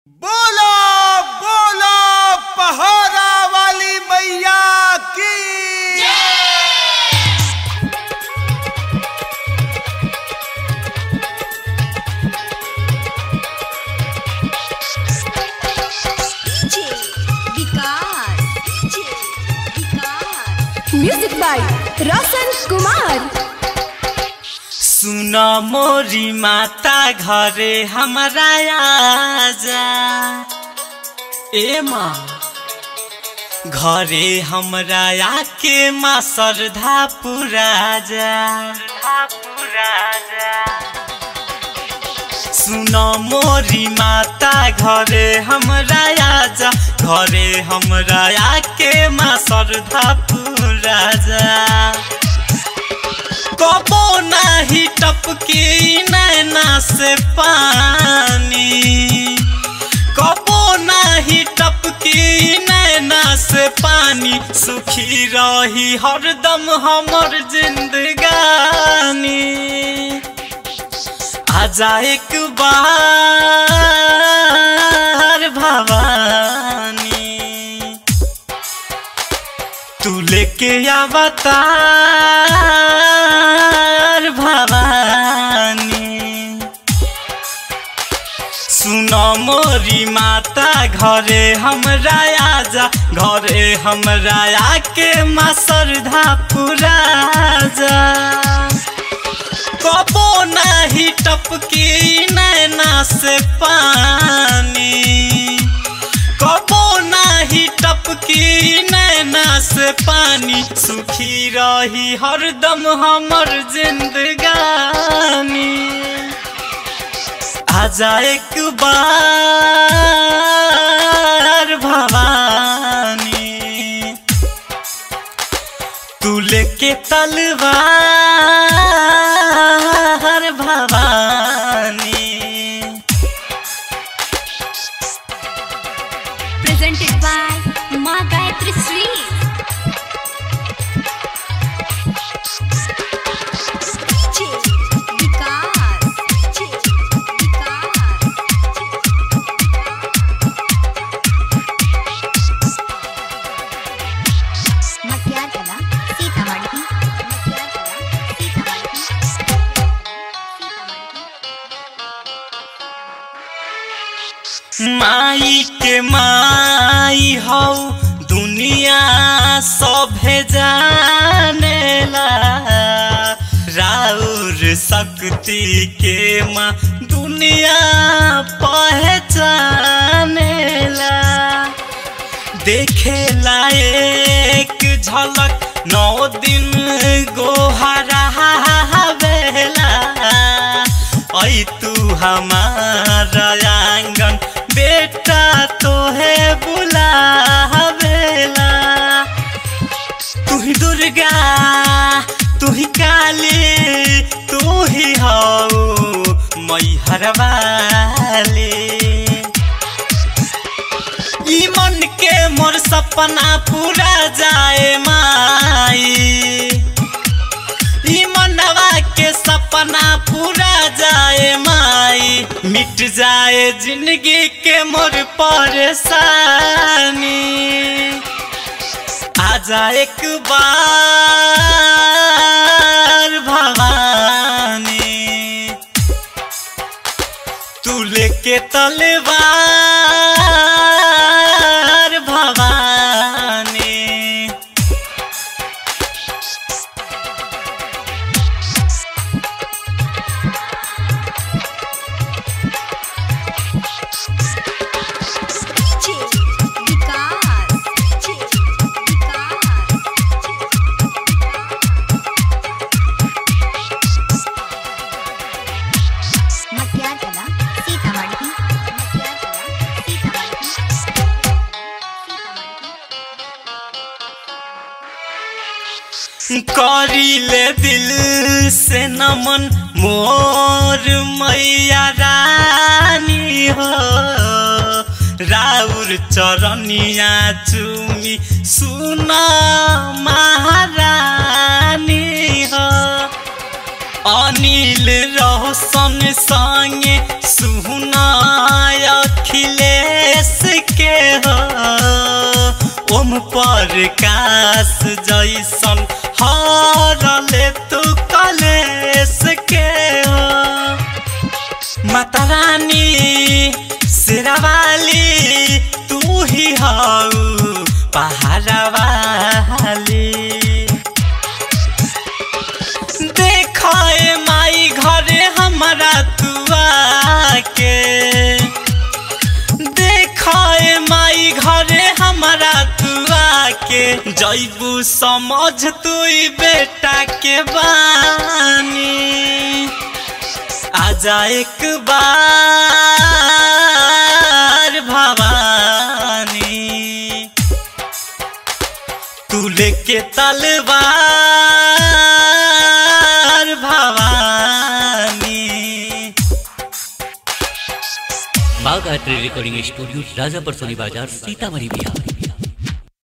बोलो बोलो पहाड़ा वाली मैया की DJ Vikas DJ Vikas music by Roshan Kumar सुन मोरी माता घरे हमारा आजा ए माँ घरे हमरा आके माँ श्रद्धा पूरा जा सुन मोरी माता घरे हमरा आजा घरे हमरा आके माँ श्रद्धा पूरा जा कबो नाही टपकी नैना से पानी कबो नाही टपकी नैना से पानी सुखी रही हरदम हमर जिंदगानी आजा एक बार भवानी तू लेके अवतार भवानी सुनो मोरी माता घरे हमरा आजा घरे हमरा आके माँ श्रद्धा पूरा जा कबो नाही टपकी नैना से पानी कबो नाही टपकी नैना से पानी सुखी रही हरदम हमर जिंदगानी आजा एक बार भवानी तू लेके तलवार भवानी प्रेजेंटेड बाय माँ गायत्री श्री डीजे विकास डीजे विकास मटियार कला सीतामढ़ी मटियार कला सीतामढ़ी माई के माई हौ दुनिया सभे जानेला राउर शक्ति के माँ दुनिया पहचानेला देखे लायक झलक नौ दिन गोहरा बेला ऐ तू हमारा आंगन बेटा तोहे बुलावेला तू ही दुर्गा तू ही काली तू ही हौ मैहर वाली ई मन के मोर सपना पूरा जाए माई ई मनवा के सपना पूरा जाए माई मिट जाए जिंदगी के मोर परेशानी आजा एक बार भवानी तू लेके तलवार भवानी डीजे विकास डीजे विकास मटियार कला सीतामढ़ी मटियार कला सीतामढ़ी करीले दिल से नमन मोर मैया रानी हो राउर चरनिया चुमी सुना महारानी हो अनिल रोशन संगे सुना अखिलेश के हो ओम प्रकाश जैसन हरले तू कलेश के हो माता रानी शेरावाली तू ही हऊ पहाड़ा वाली देखो ए माई घरे हमारा तुआ के देखो ए माई घरे हमारा तुआ के जैबू समझ तू बेटा के बानी आजा एक बार भवानी तू लेके तलवार Bhavani Bagh art recording studio Rajapur Soni बाजार सीतामढ़ी बिहार